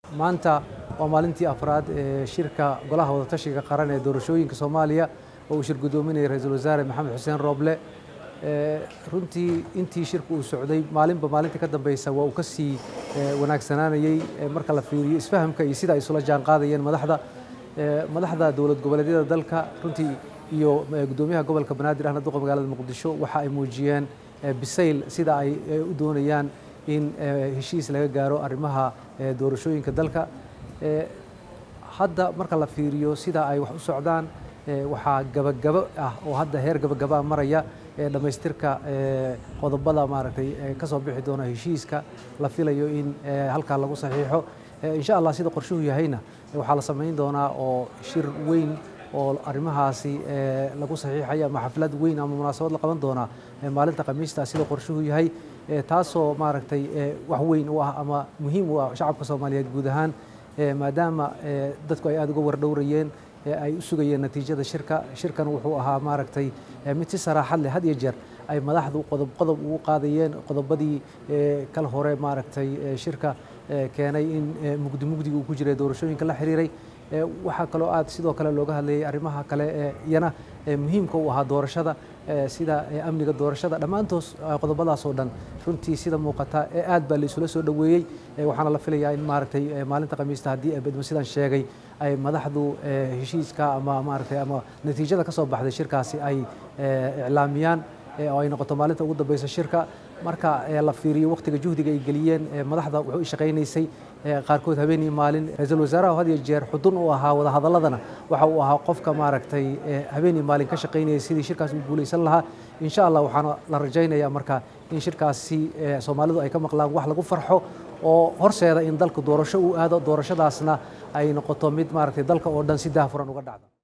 maanta waa maalintii afraad ee shirka golaha wadatashiga qaran ee doorashooyinka soomaaliya oo uu shir guddoominaya ra-iisul wasaare maxamed xuseen rooble runtii intii shirka uu socday maalinba maalintii ka dambeysa waa uu ka sii wanaagsanaanayey marka la fiiriyo isfahamka iyo sida ay isula jaan qaadayeen madaxda madaxda dowlad goboleedyada dalka runtii iyo guddoomiyaha gobolka banaadir ahna duqa magaalada muqdisho waxa ay muujiyeen bisayl sida ay u doonayaan in heshiis laga gaaro arrimaha doorashooyinka dalka hadda marka la fiiriyo sida ay wax u socdaan waxaa gabagabo ah oo hadda heer gabagabaa maraya dhammaystirka qodobada maaragtay ka soo bixi doona heshiiska la filayo in halkaa lagu saxiixo insha allah sida qorshuhu yahayna waxaa la samayn doonaa oo shir weyn oo arrimahaasi lagu saxiixaya ama xaflad weyn ama munaasabad la qaban doonaa maalinta khamiista sida qorshuhu yahay taasoo maaragtay wax weyn u ah ama muhiim u ah shacabka soomaaliyeed guud ahaan maadaama dadku ay aada uga wardhowrayeen ay u sugayeen natiijada shirka shirkan wuxuu ahaa maaragtay mid si saraaxad leh had iyo jeer ay madaxdu qodob qodob ugu qaadayeen qodobadii kala hore maaragtay shirka keenay in mugdi mugdiga uu ku jiray doorashooyinka la xiriiray waxaa kaloo aad sidoo kale looga hadlayay arrimaha kale ee iyana muhiimka u ahaa doorashada sida amniga doorashada dhammaantoos qodobadaas oo dhan runtii sida muuqata aad baa laisula soo dhoweeyey waxaana la filayaa in maaragtay maalinta khamiista haddii bedmo sidaan sheegay ay madaxdu heshiiska ama maaragtay ama natiijada ka soo baxday shirkaasi ay iclaamiyaan oo ay noqoto maalinta ugu dambeysa shirka marka la fiiriyo waqtiga juhdiga ay geliyeen madaxda wuxuu shaqaynaysay qaarkood habeenii maalin ra-iisul wasaaraha had iyo jeer xudun u ahaa wadahadaladana waxa uu ahaa qofka maaragtay habeenii maalin ka shaqaynayay sidii shirkaas u guulaysan lahaa insha allah waxaana la rajaynayaa marka in shirkaasi soomaalidu ay ka maqlaan wax lagu farxo oo horseeda in dalku doorasho uu aado doorashadaasna ay noqoto mid maaragtay dalka oo dhan si daahfuran uga dhacda